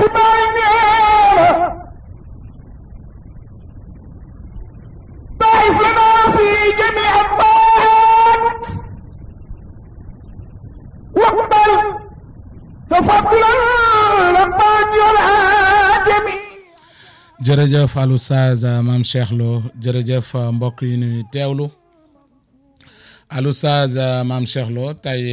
si baay neena ضعف لنا في جميع الطاعات واقبل تفضلا لمن يرعى جميع jërëjëf Alou Saz maam Cheikh Lo jërëjëf mbokk yi ñuy teewlu Alou Saz maam Cheikh Lo tey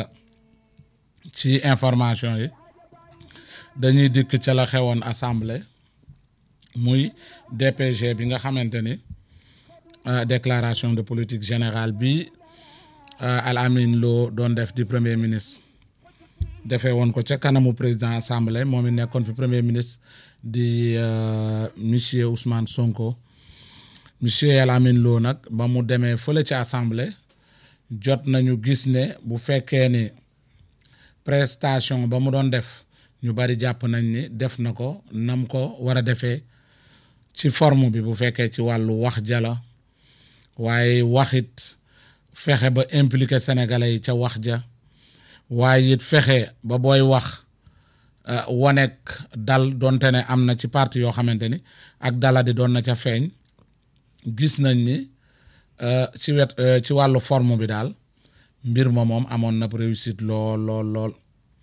ci information yi dañuy dikk ca la xewoon assemblée muy DPG bi nga xamante ni déclaration de politique générale bi Al Amin Lo doon def di premier ministre defee woon ko ca kanamu président assemblée moom it nekkoon fi premier ministre di monsieur Ousmane Sonko monsieur El Amin Lo nag ba mu demee fële ci assemblée jot nañu gis ne bu fekkee ni prestation ba mu doon def ñu bari jàpp nañ ni def na ko nam ko war a defee ci forme bi bu fekkee ci wàllu wax jala waaye waxit fexe ba impliqué sénégalais yi ca wax ja waaye it fexe ba booy wax wanek dal donte ne am na ci parti yoo xamante ni ak dala di doon na ca feeñ gis nañ ni ci wet ci wàllu forme bi daal mbir ma moom amoon na réussite lool lool lool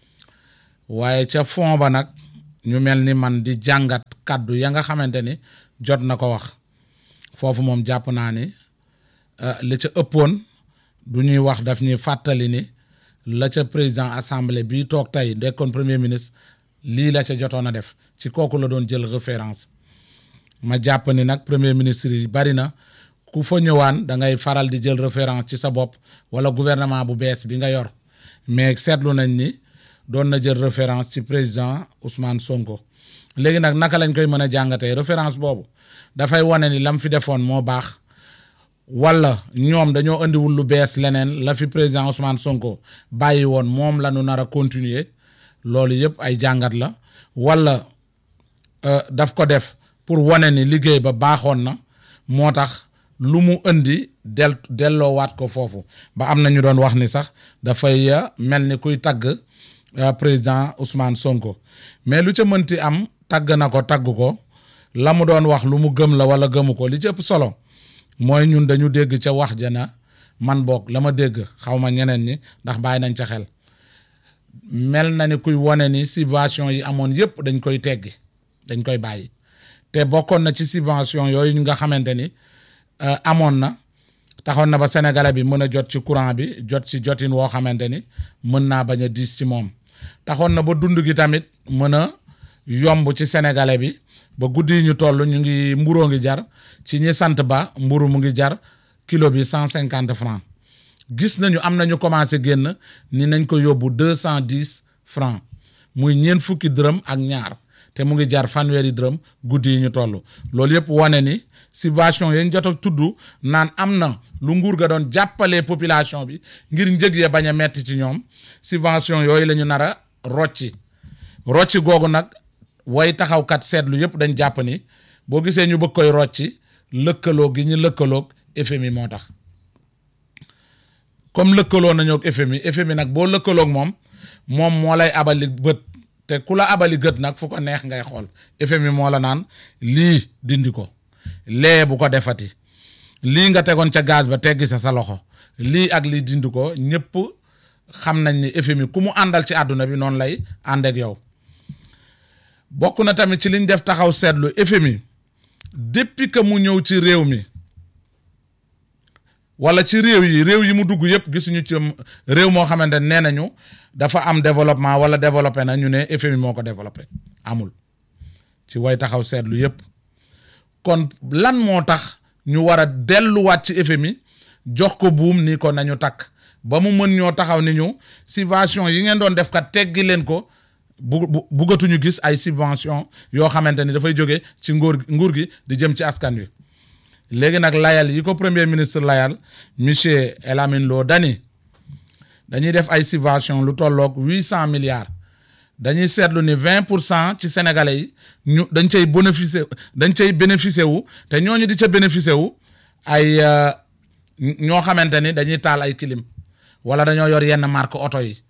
waaye ca fond ba nag ñu mel ni man di jàngat kàddu ya nga xamante ni jot na ko wax foofu moom jàpp naa ni li ca ëppoon du ñuy wax daf ñuy fàttali ni la ca président assemblée bii toog tey nekkoon premier ministre lii la ca jotoon a def ci kooku la doon jël référence ma jàpp ni nag premier ministre yi bari na ku fa ñëwaan da ngay faral di jël référence ci sa bopp wala gouvernement bu bees bi nga yor mais seetlu nañ ni doon na jël référence ci président Ousmane Sonko léegi nag naka lañ koy mën a jàngatee référence boobu dafay wane ni lam fi defoon moo baax wala ñoom dañoo indiwul lu bees leneen la fi président Ousmane Sonko bàyyi woon moom la ñu nar a continuer loolu yëpp ay jàngat la wala daf ko def pour wane ni liggéey ba baaxoon na moo tax lu mu indi del delloowaat ko foofu ba am na ñu doon wax ni sax dafay mel ni kuy tagg président Ousmane Sonko mais lu ca mënti am tagg na ko tagg ko la mu doon wax lu mu gëm la wala gëmu ko li ci ëpp solo mooy ñun dañu dégg ca wax ja na man boog la ma dégg xaw ma ñeneen ñi ndax bàyyi nañ ca xel mel na ni kuy wane ni subvention yi amoon yëpp dañ koy teggi dañ koy bàyyi te bokkoon na ci subvention yooyu ñu nga xamante ni amoon na taxoon na ba sénégalais bi mën a jot ci courant bi jot ci jotin woo xamante ni mën naa bañ a diis ci moom taxoon na ba dund gi tamit mën a yomb ci sénégalais bi ba guddi yi ñu toll ñu ngi mburoo ngi jar ci ñi sant ba mburu mu ngi jar kilo bi cent cinquante francs gis nañu am nañu commencé génn ni nañ ko yóbbu deux cent dix francs muy ñeent fukki dërëm ak ñaar te mu ngi jar fanweeri dërëm guddi yi ñu toll loolu yëpp wane ni subvention yañ jot a tudd naan am na lu nguur ga doon jàppalee population bi ngir njëg ya bañ a metti ci ñoom subvention yooyu la ñu nar a rocci rocci googu nag way taxawkat seetlu yëpp dañ jàpp ni boo gisee ñu bëgg koy rocci lëkkaloo gi ñu lëkkaloog FMI moo tax comme lëkkaloo nañoo ak FMI FMI nag boo lëkkaloog moom moom moo lay abali bët te ku la abali gët nag fu ko neex ngay xool FMI moo la naan lii dindi ko lee bu ko defati lii nga tegoon ca gaz ba teggi sa sa loxo lii ak lii dindi ko ñëpp xam nañ ni FMI ku mu àndal ci àdduna bi noonu lay ànd ak yow bokk na tamit ci liñ def taxaw seetlu FMI depuis que mu ñëw ci réew mi wala ci réew yi réew yi mu dugg yëpp gisuñu ci réew moo xamante ne nee nañu dafa am développement wala développé na ñu ne FMI moo ko développé amul ci way taxaw seetlu yëpp kon lan moo tax ñu war a delluwaat ci FMI jox ko buum ni ko nañu takk ba mu mën ñoo taxaw ni ñu subvention yi ngeen doon def kat teggi leen ko bu bu buggatuñu gis ay subvention yoo xamante ni dafay jóge ci nguur nguur gi di jëm ci askan wi léegi nag layal yi ko premier ministre layal monsieur El Amin Lo dani dañuy def ay subvention lu tolloog huit cent milliards dañuy seetlu ni vingt pour cent ci sénégalais yi ñu dañ cay bénéficier dañ cay bénéficier wu te ñooñu di ca bénéficier wu ay ñoo xamante ni dañuy taal ay clim wala dañoo yor yenn marque oto yi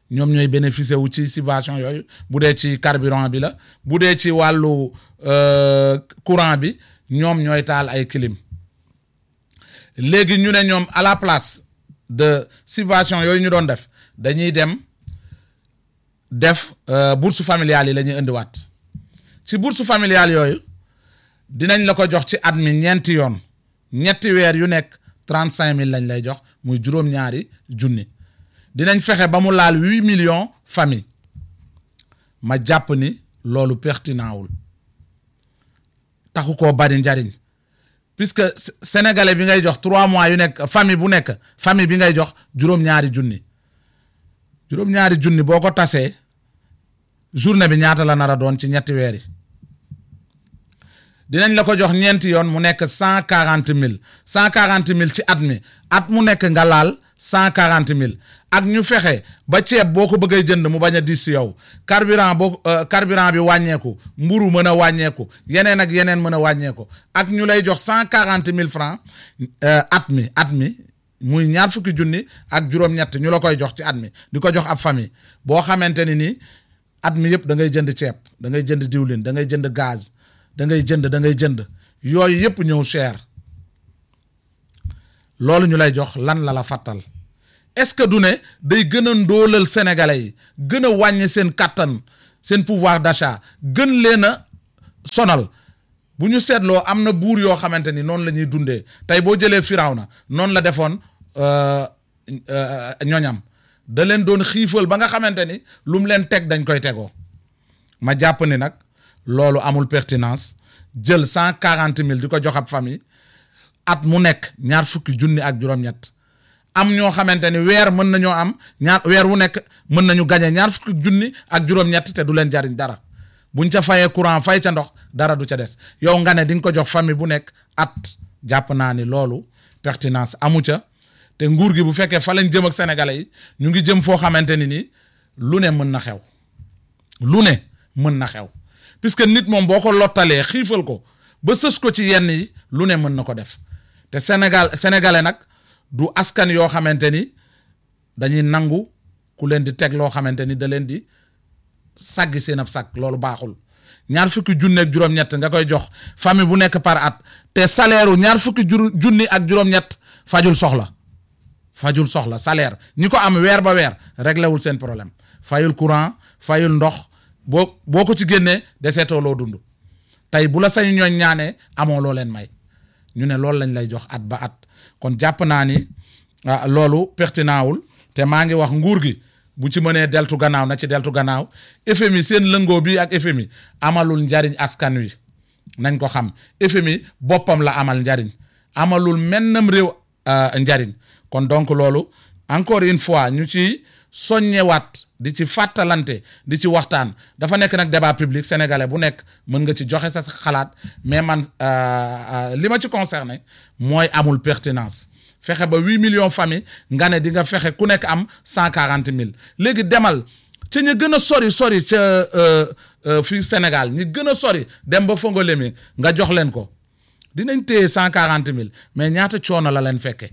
ñoom ñooy bénéficier wu ci subvention yooyu bu dee ci carburant bi la bu dee ci wàllu euh, courant bi ñoom ñooy taal ay clim léegi ñu ne ñoom à la place de subvention yooyu ñu doon def dañuy dem def euh, bourse familiale yi la ñuy indiwaat ci bourse familiale yooyu dinañ la ko jox ci at mi ñeenti yoon ñetti weer yu nekk trente cinq mille lañ lay jox muy juróom-ñaari junni dinañ fexe ba mu laal huit millions famille ma jàpp ni loolu pertinent wul taxu koo bari njariñ puisque Sé- sénégalais bi ngay jox trois mois yu nekk famille bu nekk famille bi ngay jox juróom-ñaari junni juróom-ñaari junni boo ko tasee journée bi ñaata la nar a doon ci ñetti weer yi dinañ la ko jox ñeenti yoon mu nekk cent quarante mille cent quarante mille ci at mi at mu nekk nga laal cent quarante mille ak ñu fexe ba ceeb boo ko bëggee jënd mu bañ a dis si yow carburant boo euh, carburant bi wàññeeku mburu mën a wàññeeku yeneen ak yeneen mën a wàññeeku ak ñu lay jox cent quarante mille francs euh, at mi at mi muy ñaar fukki junni ak juróom-ñett ñu la koy jox ci at mi di ko jox ab famille boo xamante ni nii at mi yëpp da ngay jënd ceeb da ngay jënd diwlin da ngay jënd gaz da ngay jënd da ngay jënd yooyu yëpp ñëw cher loolu ñu lay jox lan la la fàttal est-ce que du ne day gën a ndóolal sénégalais yi gën a wàññi seen kàttan seen pouvoir d'achat gën leen a sonal bu ñu seetloo am na buur yoo xamante ni noonu la ñuy dundee tey boo jëlee Firawna noonu la defoon euh, euh, ñoñam da leen doon xiifal ba nga xamante ni lu mu leen teg dañ koy tegoo ma jàpp ni nag loolu amul pertinence jël cent quarante mille di ko jox ab famille at mu nekk ñaar fukki junni ak juróom-ñett am ñoo xamante ni weer mën nañoo am ñaar weer wu nekk mën nañu gañe ñaar fukki junni ak juróom-ñett te du leen jariñ dara buñ ca fayee courant fay ca ndox dara du ca des yow nga ne di nga ko jox famille bu nekk at jàpp naa ni loolu pertinence amu ca te nguur gi bu fekkee fa lañ jëm ak sénégalais yi ñu ngi jëm foo xamante ni nii lu ne mën na xew lu ne mën na xew puisque nit moom boo ko lottalee xiifal ko ba sës ko ci yenn yi lu ne mën na ko def te Sénégal sénégalais nag du askan yoo xamante ni dañuy nangu ku leen di teg loo xamante ni da leen di saggi seen ab sag loolu baaxul ñaar fukki junni ak juróom-ñett nga koy jox famille bu nekk par at te salaire u ñaar fukki jur junni ak juróom-ñett fajul soxla fajul soxla salaire ñi ko am weer ba weer réglé wul seen problème fayul courant fayul ndox boo boo ko ci génnee deseetoo loo dund tey bu la sañu ñooñ ñaanee amoo loo leen may ñu ne loolu lañ lay jox at ba at kon jàpp naa ni ah, loolu pertinent wul te maa ngi wax nguur gi bu ci mënee deltu gannaaw na ci deltu gannaaw FMI seen lëngoo bi ak FMI amalul njariñ askan wi nañ ko xam FMI boppam la amal njariñ amalul mennam réew euh, njariñ kon donc loolu encore une fois ñu ci soññewaat di ci fàttalante di ci waxtaan dafa nekk nag débat public sénégalais bu nekk mën nga ci joxe sa xalaat mais man euh, euh, li ma ci concerné mooy amul pertinence fexe ba huit millions famille nga ne di nga fexe ku nekk am cent quarante mille léegi demal ca ñu gën a sori sori ca euh, euh, fii Sénégal ñi gën a sori dem ba Fongolemi nga jox leen ko dinañ téye cent quarante mille mais ñaata coono la leen fekke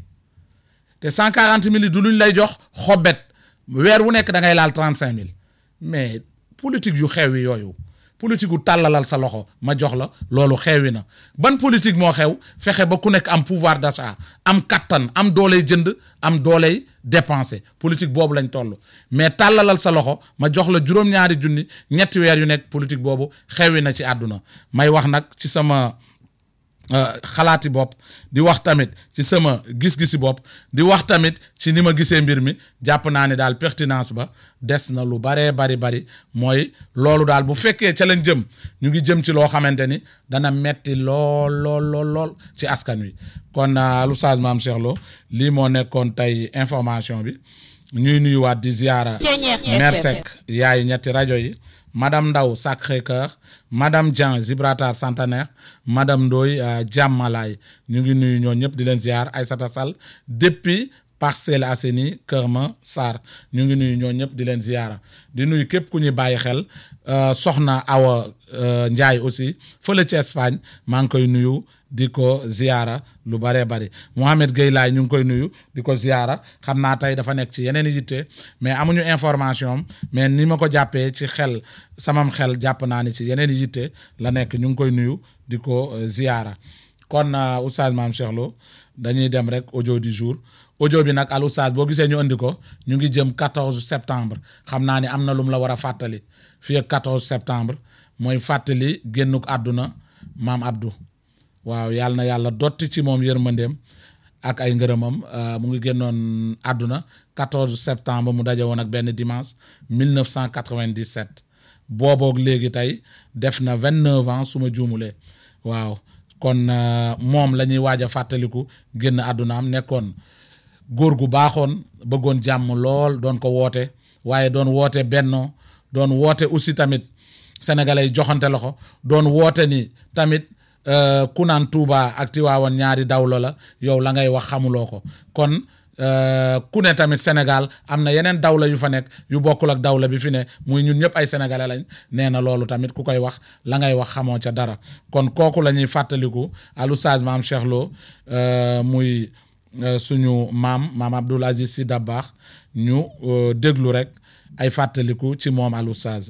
te cent quarante mille yi du luñ lay jox xobet weer wu nekk da ngay laal trente cinq mille mais politique yu xew yi yooyu politique gu tàllalal sa loxo ma jox la loolu xewi na ban politique moo xew fexe ba ku nekk am pouvoir d'achat am kattan am dooley jënd am dooley dépenser politique boobu lañ toll mais tàllalal sa loxo ma jox la juróom-ñaari junni ñetti weer yu nekk politique boobu xewi na ci àdduna may wax nag ci sama Uh, xalaati bopp di wax tamit ci sama gis-gisi bopp di wax tamit ci ni ma gisee mbir mi jàpp naa ne daal pertinence ba des na lu baree bari bari mooy loolu daal bu fekkee ca lañ jëm ñu ngi jëm ci loo xamante ni dana metti lool lool lool lool ci askan wi kon uh, Oustaz Mame Cheikh Lo lii moo nekkoon tey information bi ñuy nuyuwaat di ziyaara Mersek yaayu ñetti rajo yi madame Ndaw Sacré-Cœur madame Dian Gibraltar Centenaire madame Ndoye Diamalaye ñu ngi nuyu ñoo ñëpp di leen ziar Aïssata Sall depuis Parcelles Assainies Kër Massar ñu ngi nuyu ñoo ñëpp di leen ziyaara di nuyu képp ku ñuy bàyyi xel soxna Awa Ndiaye aussi fële ci Espagne maa ngi koy nuyu di ko ziyaara lu bëree bëri Mohamed Gueye laay ñu ngi koy nuyu di ko ziyaara xam naa tey dafa nekk ci yeneen i yitte mais amuñu information am mais ni ma ko jàppee ci xel samam xel jàpp naa ni ci yeneen i yitte la nekk ñu ngi koy nuyu di ko ziyaara kon oustaz Mame Cheikh Lo dañuy dem rek audio du jour audio bi nag al oustaz boo gisee ñu andi ko ñu ngi jëm 14 septembre xam naa ni am na lu mu la war a fàttali fii ak 14 septembre mooy fàttali génnuk àdduna maam Abdou waaw yàlla na yàlla dotti ci moom yërmandeem ak ay ngërëmam mu ngi génnoon àdduna 14 septembre mu daje woon ak benn dimanche 1997 booboog léegi tey def na 29 ans su ma juumulee waaw kon moom la ñuy waaj a fàttaliku génn àdduna am nekkoon góor gu baaxoon bëggoon jàmm lool doon ko woote waaye doon woote bennoo doon woote aussi tamit sénégalais yi joxante loxo doon woote ni tamit ku naan Touba ak Tiwaawan ñaari dawlo la yow la ngay wax xamuloo ko kon ku ne tamit Sénégal am na yeneen dawla yu fa nekk yu bokkul ak dawla bi fi ne muy ñun ñëpp ay sénégalais lañ nee na loolu tamit ku koy wax la ngay wax xamoo ca dara kon kooku la ñuy fàttaliku al oustaz Mame Cheikh Lo muy suñu maam maam Abdoul Aziz Sy Dabakh ñu déglu rek ay fàttaliku ci moom al oustaz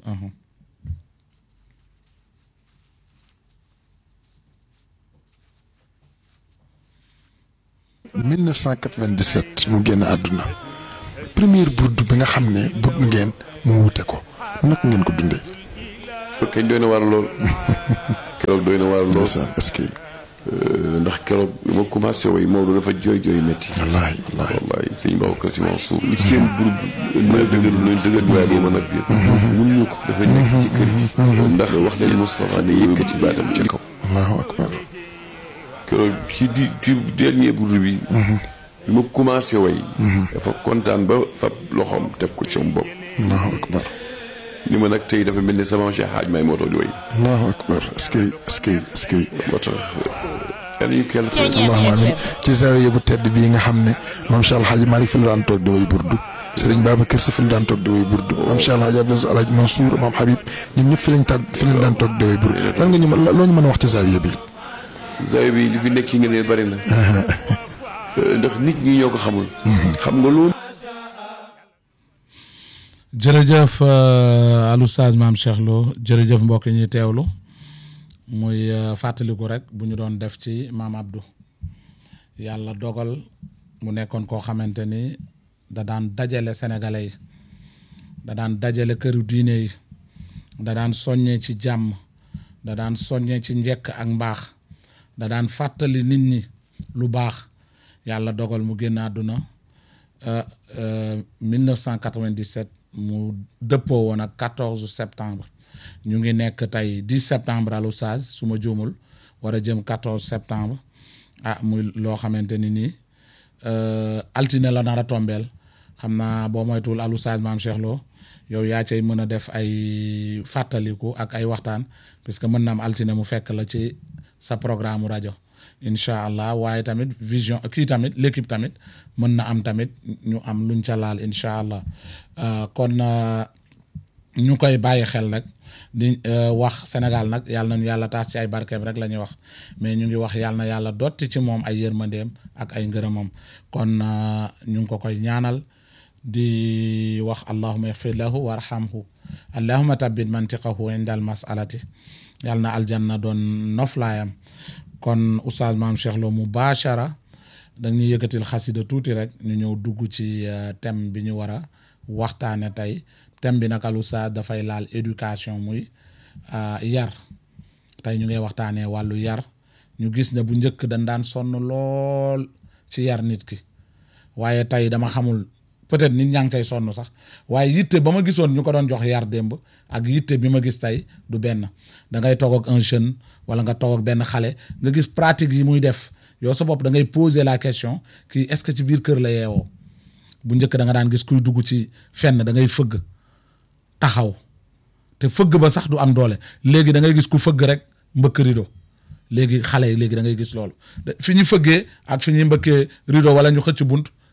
1997 mu génn àdduna première burdu bi nga xam ne burdu ngeen mu wute ko naka ngeen ko dundee. kañ doy na waar lool keroog doy na waar lool est-ce que. ndax keroog bi ma commencé way Maodo dafa jooy jooy métti. wallaahi wallaahi wallaahi sëñ Babacar Si Mansour li seen burdu mooy dëgër nañ dëgër waaye boo mën a biir mun ñu ko dafa nekk ci kër gi ndax wax nañ Moustapha ne yëkkati baatam ci kaw allahu akbar keroog ci di ci dernier burdu bi bi ma commencé way dafa kontaan ba fab loxoom teg ko ci sama bopp allahu akbar ni ma nag tey dafa mel ni sama Cheikh Hadj may moo tax di way allahu akbar est-ce que est-ce que est-ce que moo tax yàlla ñu kell fay allahumma amin ci zawiya bu tedd bii nga xam ne maam Cheikh Alhaji Malick fi la daan toog di way burdu Serigne Babacar Sy fi la daan toog di way burdu maam Cheikh Alhaji Abdou Alhaji Mansour maam Habib ñun ñëpp fi lañ tàgg fi lañ daan toog di way burdu lan nga ñu mën loo ñu mën a wax ci zawiya bi zawiya bi li fi nekk ci ngeen bari na ndax nit ñi ñoo ko xamul xam nga loolu jërëjëf al oustaz Mame Cheikh Lo jërëjëf mbokk yi ñuy teewlu muy fàttaliku rek bu ñu doon def ci maam Abdou yàlla dogal mu nekkoon koo xamante ni da daan dajale sénégalais yi da daan dajale këru diine yi da daan soññee ci jàmm da daan soññee ci njekk ak mbaax da daan fàttali nit ñi lu baax yàlla dogal mu génn àdduna 1997 mu dëppoo woon ak 14 septembre ñu ngi nekk tey 10 septembre al oustaz su ma juumul war a jëm 14 septembre ah muy loo xamante ni nii altine la nar a tombeel xam naa boo moytuwul al oustaz Mame Cheikh Lo yow yaa cay mën a def ay fàttaliku ak ay waxtaan puisque mën na am altine mu fekk la ci sa programme rajo incha allah waaye tamit vision kii tamit l'équipe tamit mën na am tamit ñu am luñ ca laal incha allah kon ñu koy bàyyi xel rek di wax Sénégal nag yàlla nañu yàlla taas ci ay barkeem rek la ñuy wax mais ñu ngi wax yàlla na yàlla dotti ci moom ay yërmandeem ak ay ngërëmam kon ñu ngi ko koy ñaanal di wax allahuma yaxfir lahu warhamhu allahuma tabbit mantiqahu inda al masalati yàlla na aljanna doon noflaayam kon oustaz Mame Cheikh Lo mubashara dañuy yëkkatil xasida tuuti rek ñu ñëw dugg ci thème bi ñu war a waxtaane tey thème bi nag al oustaz dafay laal éducation muy yar tey ñu ngay waxtaanee wàllu yar ñu gis ne bu njëkk dañ daan sonn lool ci yar nit ki waaye tey dama xamul peut-être nit ñaa ngi tey sonn sax waaye yitte ba ma gisoon ñu ko doon jox yar démb ak yitte bi ma gis tey du benn da ngay toog ak un jeune wala nga toog ak benn xale nga gis pratique yi muy def yow sa bopp da ngay poser la question kii est-ce que ci biir kër la yeewoo bu njëkk da nga daan gis kuy dugg ci fenn da ngay fëgg taxaw te fëgg ba sax du am doole léegi da ngay gis ku fëgg rek mbëkk rido léegi xale yi léegi da ngay gis loolu fi ñu fëggee ak fi ñuy mbëkkee rido wala ñu xëcc bunt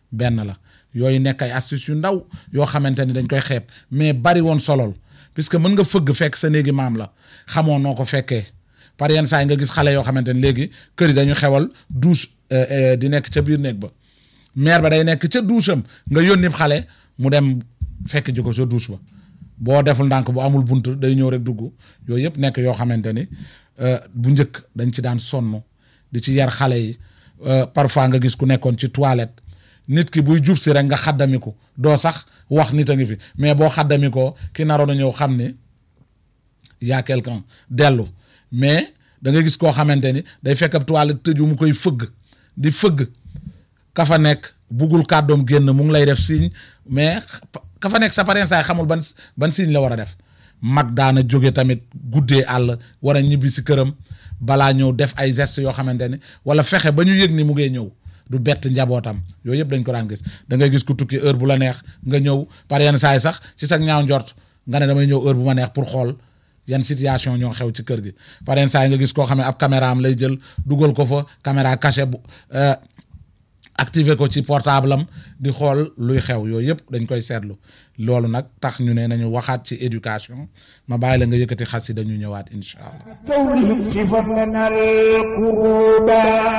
benn la yooyu nekk ay astuces yu ndaw yoo xamante ni dañ koy xeeb mais bari woon solol puisque mën nga fëgg fekk sa néegi maam la xamoo noo ko fekkee par yenn saa yi nga gis xale yoo xamante ni léegi kër yi dañu xewal douche di nekk ca biir néeg ba mère ba day nekk ca douche am nga yónni xale mu dem fekk ji ko ca douche ba boo deful ndànk bu amul bunt day ñëw rek dugg yooyu yëpp nekk yoo xamante ni bu njëkk dañ ci daan sonn di ci yar xale yi parfois nga gis ku nekkoon ci toilette nit ki buy jub si rek nga xaddamiku doo sax wax nit a ngi fi mais boo xaddamikoo ki naroon a ñëw xam ni y'a quelqu'un dellu mais da nga gis koo xamante ni day fekk ab toilette tëju mu koy fëgg di fëgg ka fa nekk buggul kàddoom génn mu ngi lay def signe mais ka fa nekk sa pareen saay xamul ban ban signe la war a def mag daana jóge tamit guddee àll war a ñibbi si këram balaa ñëw def ay gestes yoo xamante ni wala fexe ba ñu yëg ni mu ngee ñëw du bett njabootam yooyu yëpp dañ ko daan gis da ngay gis ku tukki heure bu la neex nga ñëw par yenn saay sax ci sa ñaaw njort nga ne damay ñëw heure bu ma neex pour xool yan situation ñoo xew ci kër gi par yenn saay nga gis koo xam ne ab caméra am lay jël dugal ko fa caméra cachée bu activé ko ci portable am di xool luy xew yooyu yëpp dañ koy seetlu loolu nag tax ñu ne nañu waxaat ci éducation ma bàyyi la nga yëkkati xas yi dañu ñëwaat incha allah كونهم صفة لنا القروبا